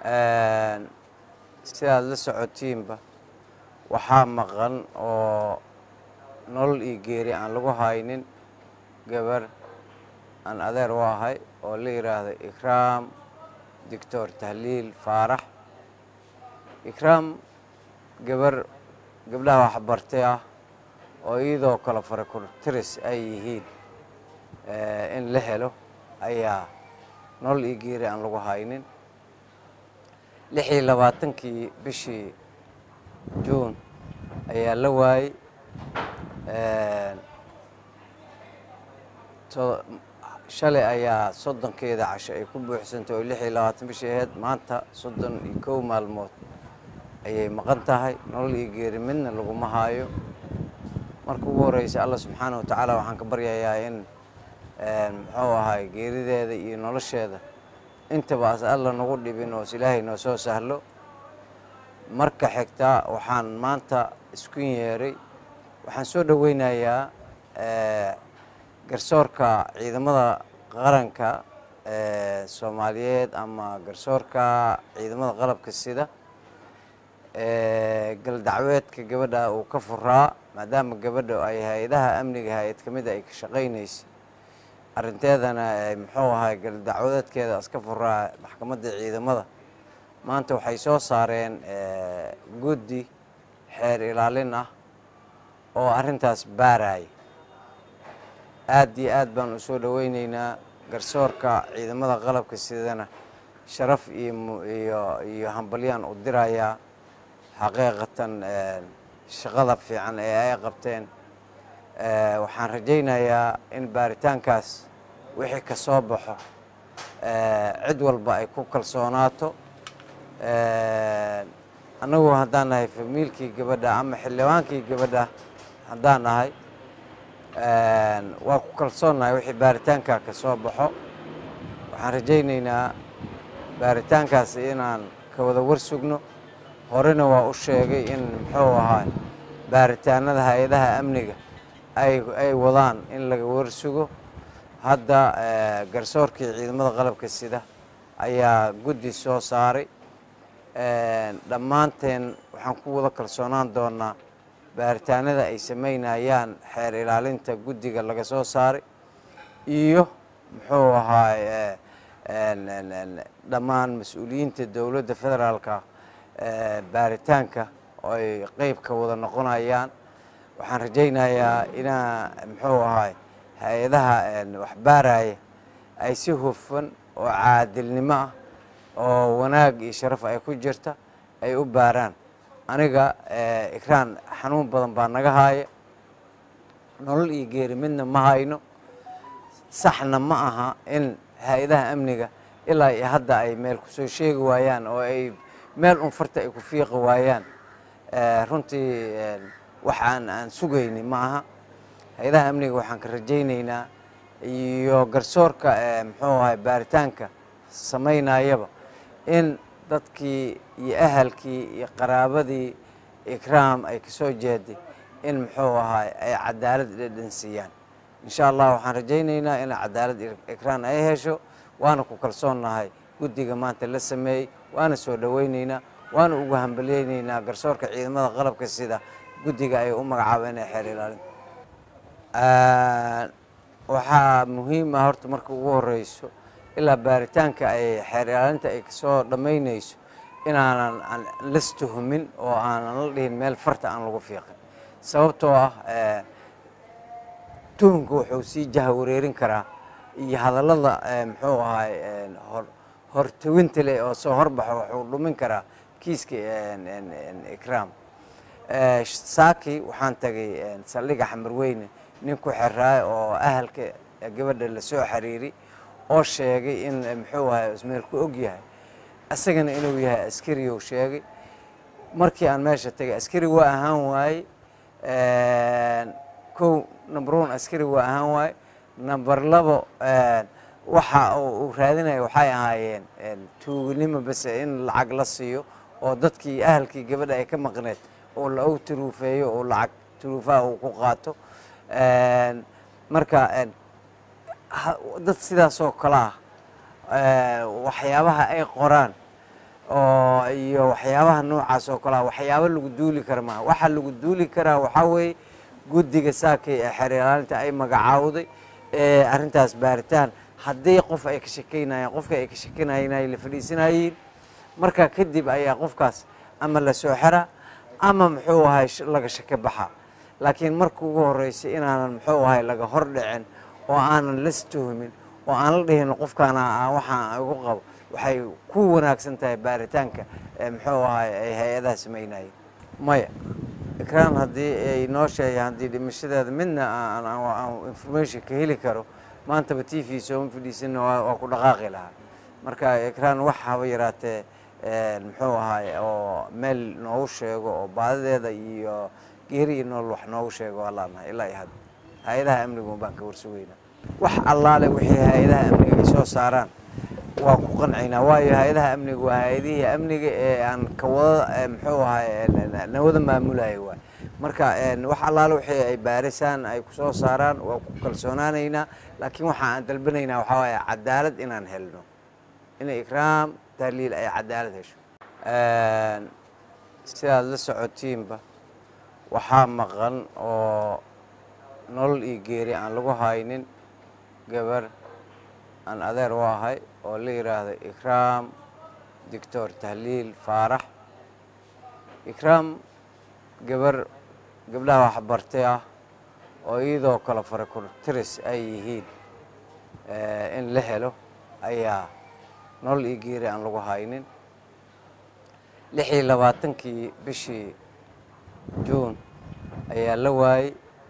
sidaad la socotiinba waxaa maqan oo nolol iyo geeri aan lagu haynin gabar aan adeer u ahay oo la yidhaahdo ikraam doctor tahliil faarax ikraam gabar gabdhaha waxbartay ah oo iyadoo kale farakurtiris ay yihiin in la helo ayaa nolol iyo geeri aan lagu haynin lix iyo labaatankii bishii juun ayaa la waayey shalay ayaa soddonkeeda casho ay ku buuxsantay oo lix iyo labaatan bishii ahayd maanta soddon iyo kow maalmood ayay maqan tahay nolol iyo geeri midna laguma haayo marka ugu horeysa allah subxaana wa tacaala waxaan ka baryayaa in muxuu ahay geerideeda iyo nolosheeda intaba as alla nagu dhibin oo is ilaahay noo soo sahlo marka xigta waxaan maanta isku yeeray waxaan soo dhoweynayaa garsoorka ciidamada qaranka soomaaliyeed ama garsoorka ciidamada qalabka sida galdacweedka gabadha uu ka furaa maadaama gabadha ay hay-adaha amniga hay-ad ka mid a ay ka shaqaynaysay arrinteedana muxuu ahay galdacwadeedkeeda iska furaa maxkamadda ciidamada maanta waxay soo saareen guddi xeer ilaalin ah oo arrintaas baaraya aad iyo aad baan u soo dhoweyneynaa garsoorka ciidamada qalabka sidana sharaf iyo iyo iyo hambalyaan u dirayaa xaqiiqatan shaqada fiican ee ay qabteen waxaan rajaynayaa in baaritaankaas wixii ka soo baxo cid walba ay ku kalsoonaato annagu haddaan nahay famiilkii gabadha ama xildhibaankii gabadha haddaan nahay waa ku kalsoonnahay wixii baaritaankaa ka soo baxo waxaan rajaynaynaa baaritaankaas inaan ka wada war sugno horena waa u sheegay in muxuu ahaa baaritaanada hay-adaha amniga ay ay wadaan in laga war sugo hadda garsoorkii ciidamada qalabka sida ayaa guddi soo saaray dhammaanteen waxaan ku wada kalsoonaan doonaa baaritaanada ay samaynayaan xeer ilaalinta guddiga laga soo saaray iyo muxuu ahaay dhammaan mas-uuliyiinta dowladda federaalka baaritaanka oo ay qeyb ka wada noqonayaan waxaan rajaynayaa inaa muxuu ahaay hay-adaha waxbaaraya ay si hufan oo caadilnimo ah oo wanaag iyo sharaf ay ku jirta ay u baaraan aniga ikraan xanuun badan baa naga haaya nolol iyo geeri midna ma hayno saxna ma aha in hay-adaha amniga ilaa iyo hadda ay meel kusoo sheegi waayaan oo ay meel un farta ay ku fiiqi waayaan runtii wax aan aan sugayni ma aha hay-adaha amniga waxaan ka rajaynaynaa iyo garsoorka muxuu ahay baaritaanka samaynayaba in dadkii iyo ahalkii iyo qaraabadii ikraam ay kasoo jeeday in muxuu ahaay ay cadaalad dhedhansiiyaan insha allah waxaan rajaynaynaa in cadaalad ikraan ay hesho waana ku kalsoonnahay guddiga maanta la sameeyey waana soo dhoweyneynaa waana ugu hambalyeyneynaa garsoorka ciidamada qalabka sida guddiga ay u magacaabeen ee xeer ilaalin waxaa muhiim ah horta marka ugu horeyso ilaa baaritaanka ay xeer ilaalinta ay kasoo dhammaynayso inaanan las tuhumin oo aanan la dhihin meel farta aan lagu fiiqin sababtoo ah tuhunka wuxuu sii jaha wareerin karaa iyo hadallada muxuu ahay hor hortawinta leh oo soo horbaxo wuxuu dhumin karaa kiiska ikraam saaki waxaan tagay saldhiga xamarweyne nin ku xeraay oo ahalka gabadha lasoo xiriiri oo sheegay in muxuu ahay ismeel ku og yahay isagana inuu yahay askari uu sheegay markii aan meesha tagay askari waa ahaan waaye kow number one askari waa ahaan waaye number labo waxa uu raadinaya waxay ahaayeen tuuginimo base in lacag la siiyo oo dadkii ahalkii gabadha ay ka maqneed oo la og turuufeeyo oo lacag turuufaha uu ku qaato marka dad sidaas oo kale ah waxyaabaha ay qoraan oo iyo waxyaabaha noocaas oo kalea waxyaabo lagu duuli kara maaha waxaa lagu duuli karaa waxaa weeye guddiga saakay ee xeer ilaalinta ay magacaawday ee arrintaas baaritaan haddii qof ay ka shekeynayaan qofka ay ka shekeynayeen ay la fadhiisanayeen marka kadib ayaa qofkaas ama la soo xeraa ama muxuu ahay laga shake baxaa laakiin marka ugu horeysa inaanan muxuu ahay laga hor dhicin oo aanan las tuhumin oo aan la dhihin qofkaana waxaan igu qabo waxay ku wanaagsan tahay baaritaanka muxuu ahay ay hay-adaha sameynayeen maya ikraan haddii ay noo sheegaan haddii dhimashadeeda midna aan information ka heli karo maantaba t v sooma fadhiisanna waa ku dhaqaaqi lahaa marka ikraan wax haba yaraatee muxuu ahay oo meel noogu sheego oo baadadeeda iyo geeri iyo nool wax noogu sheego waa laanahay ilaa iyo hadda hay-adaha amnigu baan ka warsugeynaa wax allaale wixii hay-adaha amniga ay soo saaraan waa ku qancaynaa waayo hay-adaha amniga waa hay-adihii amniga ee aan kawada muxuu ahay nawada maamulaya waay marka wax allaale wixii ay baarisaan ay kusoo saaraan waa ku kalsoonaanaynaa laakiin waxa aan dalbanaynaa waxaa waaye cadaalad inaan helno inay ikraam tahliil ay cadaalad hesho sidaad la socotiinba waxaa maqan oo nolol iyo geeri aan lagu haynin gabar aan adeer u ahay oo la yidhaahdo ikraam doctor tahliil faarax ikraam gabar gabdhaha waxbartay ah oo iyadoo kale farakurtiris ay yihiin in la helo ayaa nolol iyo geeri aan lagu haynin lix iyo labaatankii bishii juun ayaa la waayey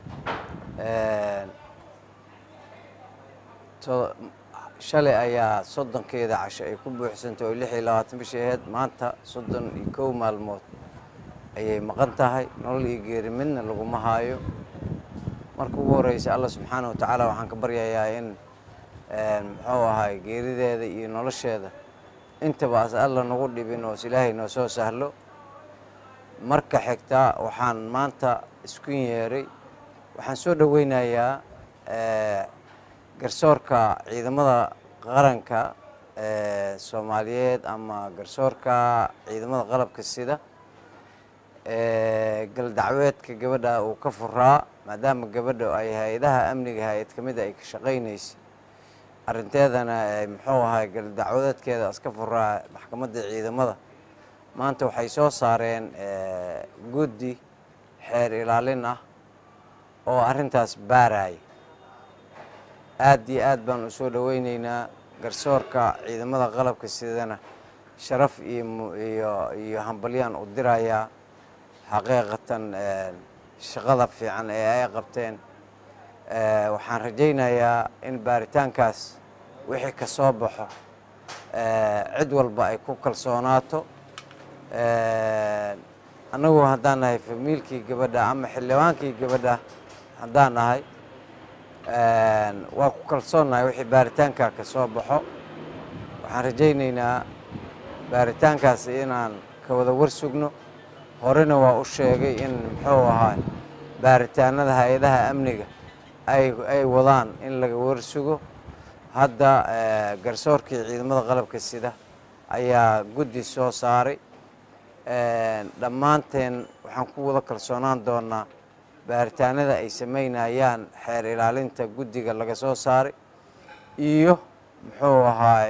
shalay ayaa soddonkeeda casho ay ku buuxsantay oo lix iyo labaatan bishii ahayd maanta soddon iyo kow maalmood ayay maqan tahay nolol iyo geeri midna laguma haayo marka ugu horeysa allah subxaana wa tacaala waxaan ka baryayaa in muxuu ahay geerideeda iyo nolosheeda intaba as alla nagu dhibin oo is ilaahay noo soo sahlo marka xigta waxaan maanta isku yeeray waxaan soo dhoweynayaa garsoorka ciidamada qaranka soomaaliyeed ama garsoorka ciidamada qalabka sida galdacweedka gabadha uu ka furaa maadaama gabadha ay hay-adaha amniga hay-ad ka mid a ay ka shaqaynaysay arrinteedana muxuu ahay galdacwadeedkeeda iska furaa maxkamadda ciidamada maanta waxay soo saareen guddi xeer ilaalin ah oo arrintaas baaraya aad iyo aad baan u soo dhoweyneynaa garsoorka ciidamada qalabka sidana sharaf iyo iyo iyo hambalyaan u dirayaa xaqiiqatan shaqada fiican ee ay qabteen waxaan rajaynayaa in baaritaankaas wixii ka soo baxo cid walba ay ku kalsoonaato annagu haddaan nahay famiilkii gabadha ama xildhibaankii gabadha haddaan nahay waa ku kalsoonnahay wixii baaritaankaa ka soo baxo waxaan rajaynaynaa baaritaankaas inaan ka wada war sugno horena waa u sheegay in muxuu ahaa baaritaanada hay-adaha amniga ay ay wadaan in laga war sugo hadda garsoorkii ciidamada qalabka sida ayaa guddi soo saaray dhammaanteen waxaan ku wada kalsoonaan doonaa baaritaanada ay sameynayaan xeer ilaalinta guddiga laga soo saaray iyo muxuu ahaay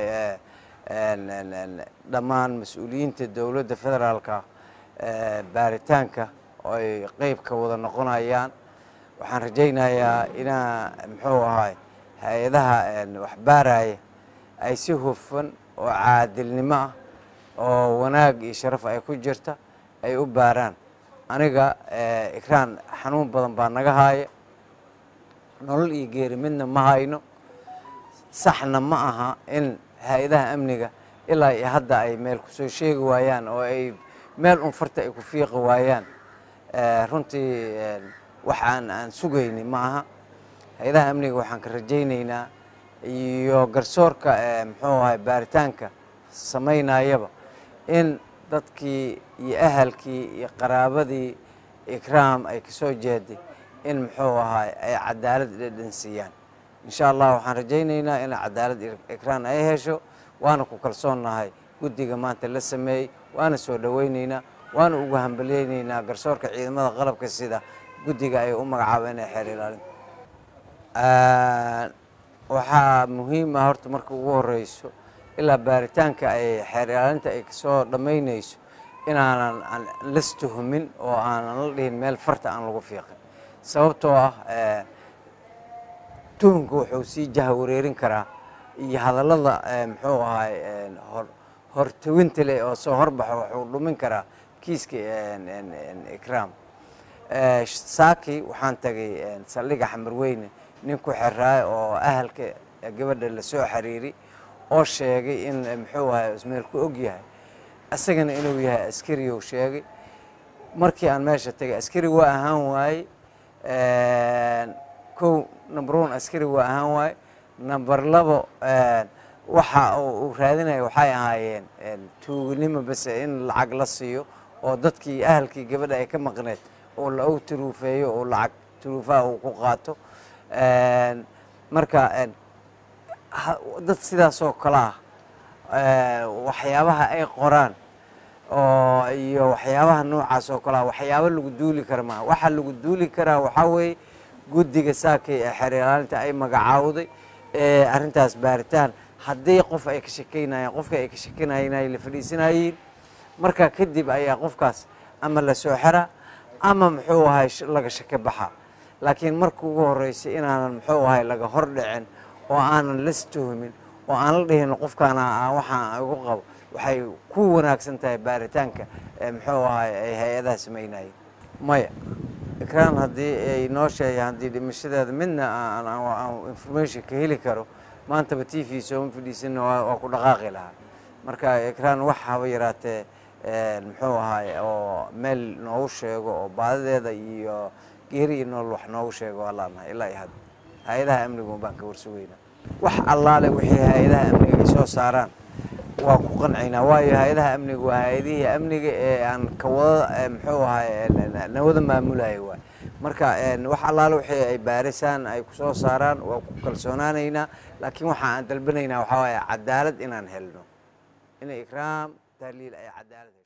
dhammaan mas-uuliyiinta dowladda federaalka baaritaanka oo ay qeyb ka wada noqonayaan waxaan rajaynayaa inaa muxuu ahaay hay-adaha wax baaraya ay si hufan oo caadilnimo ah oo wanaag iyo sharaf ay ku jirta ay u baaraan aniga ikraan xanuun badan baa naga haaya nolol iyo geeri midna ma hayno saxna ma aha in hay-adaha amniga ilaa iyo hadda ay meel kusoo sheegi waayaan oo ay meel un farta ay ku fiiqi waayaan runtii wax aan aan sugayni ma aha hay-adaha amniga waxaan ka rajaynaynaa iyo garsoorka muxuu ahay baaritaanka samaynayaba in dadkii iyo ahalkii iyo qaraabadii ikraam ay kasoo jeeday in muxuu ahaay ay cadaalad dhedhansiiyaan insha allah waxaan rajaynaynaa in cadaalad ikraam ay hesho waana ku kalsoonnahay guddiga maanta la sameeyey waana soo dhoweyneynaa waana ugu hambalyeyneynaa garsoorka ciidamada qalabka sida guddiga ay u magacaabeen ee xeer ilaalinta waxaa muhiim ah horta marka ugu horeyso ilaa baaritaanka ay xeer ilaalinta ay kasoo dhammaynayso inaanan las tuhumin oo aanan la dhihin meel farta aan lagu fiiqin sababtoo ah tuhunka wuxuu sii jaha wareerin karaa iyo hadallada muxuu ahay hortawinta leh oo soo horbaxo wuxuu dhumin karaa kiiska ikraam saaki waxaan tagay saldhiga xamarweyne nin ku xeraay oo ahalka gabadha lasoo xiriiri oo sheegay in muxuu ahay ismeel ku og yahay isagana inuu yahay askari uu sheegay markii aan meesha tagay askari waa ahaan waaye kow number one askari waa ahaan waaye number labo waxa uu raadinaya waxay ahaayeen tuugnimo base in lacag la siiyo oo dadkii ahalkii gabadha ay ka maqneed oo la og turuufeeyo oo lacag turuufaha uu ku qaato marka dad sidaasoo kale ah waxyaabaha ay qoraan oo iyo waxyaabaha noocaas oo kale ah waxyaabo lagu duuli kara maaha waxaa lagu duuli karaa waxaa weeye guddiga saakay ee xeer ilaalinta ay magacaawday ee arrintaas baaritaan haddii qof ay ka shekeynayaan qofka ay ka shekeynayeen ay la fadhiisanayeen marka kadib ayaa qofkaas ama la soo xeraa ama muxuu ahay laga shake baxa laakiin marka ugu horeysa inaanan muxuu ahay laga hor dhicin oo aanan las tuhumin oo aan la dhihin qofkaana waxaan igu qabo waxay ku wanaagsan tahay baaritaanka muxuu ahay ay hay-adaha sameynayeen maya ikraan haddii ay noo sheeya haddii dhimashadeeda midna aan information ka heli karo maantaba t v sooma fadhiisana waa ku dhaqaaqi lahaa marka ikraan wax haba yaraatee muxuu ahay oo meel noogu sheego oo baadadeeda iyo geeri iyo nool wax noogu sheego waa laanahay ilaa iyo hadda hay-adaha amnigu baan ka warsugeynaa wax allaale wixii hay-adaha amniga ay soo saaraan waa ku qancaynaa waayo hay-adaha amniga waa hay-adihii amniga ee aan kawada muxuu ahay nawada maamulaya waay marka wax allaale wixii ay baarisaan ay kusoo saaraan waa ku kalsoonaanaynaa laakiin waxa aan dalbanaynaa waxaa waaye cadaalad inaan helno inay ikraam tahliil ay cadaalad